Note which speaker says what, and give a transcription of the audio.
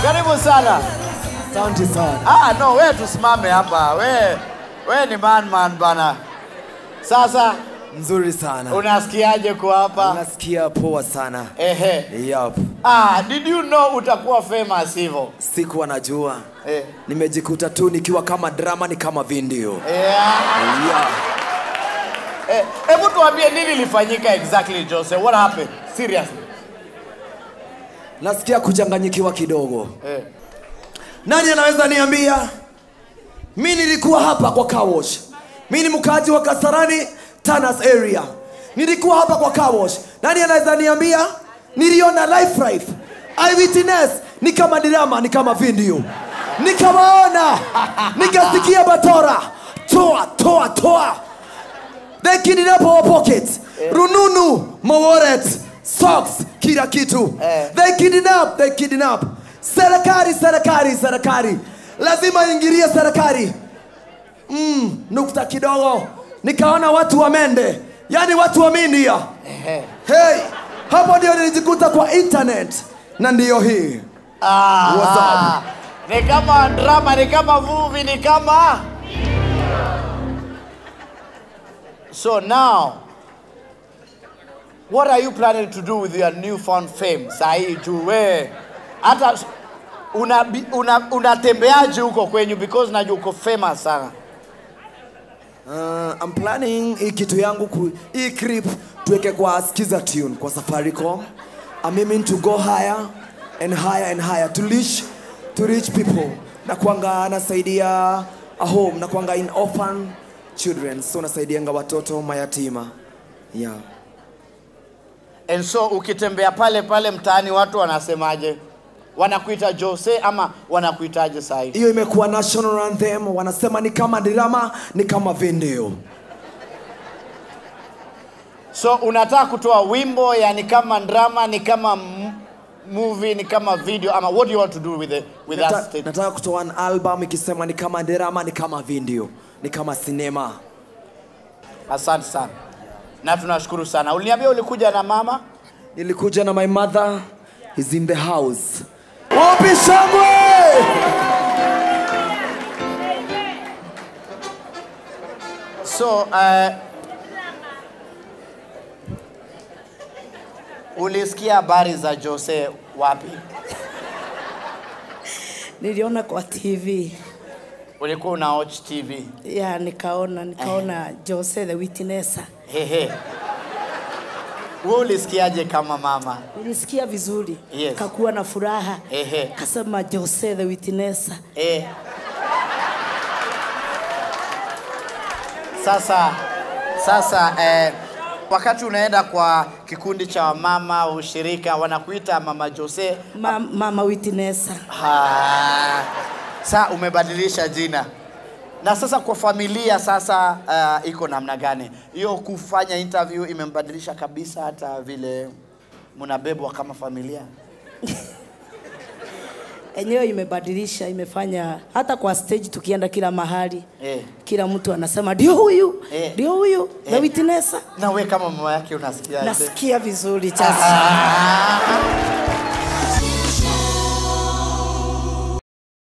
Speaker 1: karibu sana.
Speaker 2: Asante sana.
Speaker 1: Ah, no, we tusimame hapa. We, we ni man man bana. Sasa
Speaker 2: Nzuri sana.
Speaker 1: unasikiaje kuwa hapa?
Speaker 2: Unasikia poa sana.
Speaker 1: Ehe.
Speaker 2: Yup.
Speaker 1: Ah, did you know utakuwa famous hivyo?
Speaker 2: Sikuwa najua.
Speaker 1: Eh.
Speaker 2: Nimejikuta tu nikiwa kama drama ni kama video.
Speaker 1: Yeah.
Speaker 2: Yeah.
Speaker 1: Eh, hebu tuambie nini ilifanyika exactly Jose? What happened? Seriously.
Speaker 2: Nasikia kuchanganyikiwa kidogo.
Speaker 1: Eh.
Speaker 2: Nani anaweza niambia? Mi nilikuwa hapa kwa car wash. Mi ni mkaaji wa Kasarani, Tanas area. Nilikuwa hapa kwa car wash. Nani anaweza niambia? Niliona life life. Eyewitness ni kama drama, ni kama video. Nikawaona, nikasikia batora. Toa, toa, toa. They kidnap our pockets. Rununu, my wallet, socks, kila kitu.
Speaker 1: Eh.
Speaker 2: They kidnap, they kidnap. Serikali, serikali, serikali. Lazima ingilie serikali. Mm, nukta kidogo. Nikaona watu wa Mende, yani watu wa India.
Speaker 1: Ehe.
Speaker 2: Hey, hapo ndio nilijikuta kwa internet na ndiyo hii.
Speaker 1: Ah,
Speaker 2: What's up?
Speaker 1: ah. Ni kama drama, ni kama movie, ni kama So now what are you planning to do with your newfound fame? Sahi juu we hata unatembeaje una, unatembeaje huko kwenyu because najua uko famous sana.
Speaker 2: Uh, I'm planning hii kitu yangu ku, hii clip tuweke kwa skiza tune kwa Safaricom. I'm aiming to go higher and higher and higher to reach to reach people. Na kwanga nasaidia a home, na kwanga in orphan children. So nasaidianga watoto mayatima. Yeah.
Speaker 1: And so ukitembea pale pale mtaani watu wanasemaje? Wanakuita Jose ama wanakuitaje sahi?
Speaker 2: Hiyo imekuwa national anthem, wanasema ni kama drama, ni kama video.
Speaker 1: So unataka kutoa wimbo yani kama drama, ni kama m- movie, ni kama video ama what do you want to do with the, with that
Speaker 2: Nata,
Speaker 1: statement?
Speaker 2: nataka kutoa an album ikisema ni kama drama, ni kama video, ni kama sinema.
Speaker 1: Asante sana na tunashukuru sana. Uliniambia ulikuja na mama
Speaker 2: Nilikuja na my mother is in the house. Wapi shangwe?
Speaker 1: so uh, ulisikia habari za Jose wapi?
Speaker 3: niliona kwa TV
Speaker 1: Ulikuwa una watch TV?
Speaker 3: ya nikaona nikaona Jose the Witnesser.
Speaker 1: Hehe. Wewe ulisikiaje kama mama?
Speaker 3: Nilisikia vizuri
Speaker 1: Yes.
Speaker 3: kakuwa na furaha
Speaker 1: Ehe.
Speaker 3: kasema Jose the Witnesser.
Speaker 1: Eh. Sasa sasa eh, wakati unaenda kwa kikundi cha wamama ushirika wanakuita mama Jose.
Speaker 3: Ma, mama Witnesser.
Speaker 1: Ha. Sa umebadilisha jina. Na sasa kwa familia sasa uh, iko namna gani? Hiyo kufanya interview imembadilisha kabisa hata vile mnabebwa kama familia.
Speaker 3: Enyewe imebadilisha, imefanya hata kwa stage tukienda kila mahali
Speaker 1: Eh.
Speaker 3: kila mtu anasema ndio huyu
Speaker 1: Eh.
Speaker 3: ndio huyu the
Speaker 1: Eh.
Speaker 3: Witnesser.
Speaker 1: Na we kama mama yake unasikia
Speaker 3: Nasikia vizuri sasa.
Speaker 1: Ah.